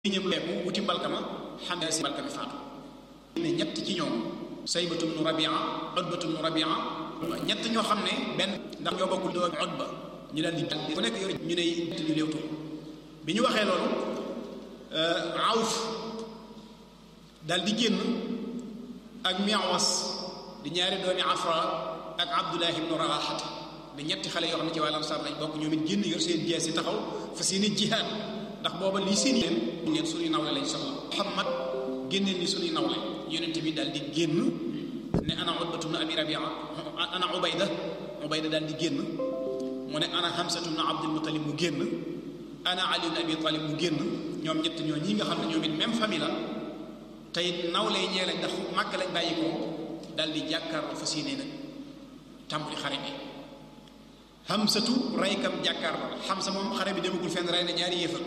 ñëm leeku wuti mbalkama xam ne si mbalkami faatu ne ñett ci ñoom saybatu bnu rabia utbatu bnu rabia ñett ñoo xam ne benn ndax ñoo bokkul doomi utba ñu daal di ku nekk yor ñu ne ñett ñu léewtoo bi ñu waxee loolu awf daal di génn ak miawas di ñaari doomi afra ak abdullah ibnu rawaxata di ñetti xale yoo xam ne ci wàllam saab lañ bokk ñoom it génn yor seen jees yi taxaw fa seeni jihaad ndax booba lii seen leen leen suñuy nawle lañ soxla muhammad génneen ni suñuy nawle yonent bi daal di génn ne ana utbatu bnu abi rabia ana ubayda ubayda daal di génn mu ne ana hamsatu bnu abdul mutalib mu génn ana ali bnu abi talib mu génn ñoom ñett ñoo ñi nga xam ne ñoom it même famille la tey nawle yi ñee lañ ndax màgg lañ bàyyi ko daal di jàkkaarloo fas yéene nag tàmbali xare bi hamsatu raykam jàkkaarloo xamsa moom xare bi demagul fenn rey na ñaari yéefal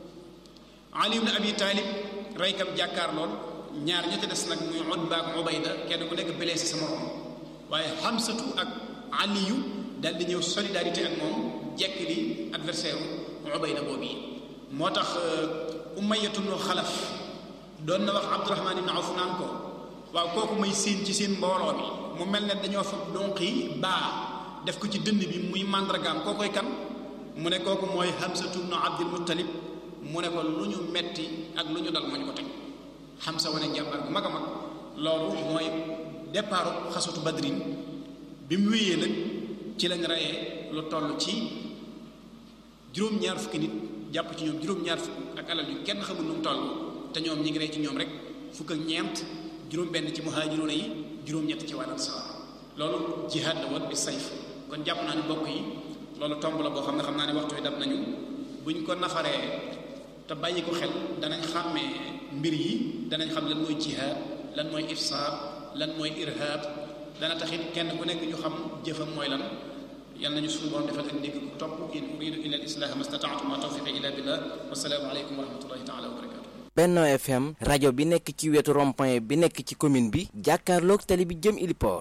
ali ibn abi taalib raykam jàkkaarlool ñaar ña ca des nag muy utba ak ubayda kenn ku nekk blessé sa morom waaye xamsatu ak aliyu daal di ñëw solidarité ak moom jekk li adversaire u ubayda boobu yi moo tax umayatu bnu xalaf doon na wax abdurahmaan ibn awf naan ko waaw kooku may séen ci seen mbooloo mi mu mel ne dañoo fa donqi baa def ko ci dënn bi muy màndargaam koo koy kan mu ne kooku mooy Hamsatu bnu Abdul Muttalib mu ne ko lu ñu metti ak lu ñu dal moo ñu ko teg Hamsa wane jàmbar bu mag a mag loolu mooy départ xasatu badrin bi mu wéyee nag ci lañ reyee lu toll ci juróom-ñaar fukki nit jàpp ci ñoom juróom-ñaar fukk ak alal yu kenn xamul nu mu toll te ñoom ñi ngi rey ci ñoom rek fukk ak ñeent juróom-benn ci muhaajiruuna yi juróom-ñett ci wàllu ansaar loolu jihaad la woon bi sayf kon jàpp naa ni bokk yi loolu tomb la boo xam ne xam naa ne waxtu wi dab nañu buñ ko nafaree te bàyyi ko xel danañ xàmmee mbir yi danañ xam lan mooy jihaad lan mooy ifsaad lan mooy irhab dana taxit kenn ku nekk ñu xam jëfam mooy lan yal nañu suñu borom defal ak dégg ku topp in uridu illa al islaha ma stataatu ma tawfiqi illa billah wasalaamu aleykum wa rahmatullahi taala wa barakatu Benno FM rajo bi nekk ci wetu rond-point bi nekk ci commune bi jàkkaarloog tali bi jëm Iliport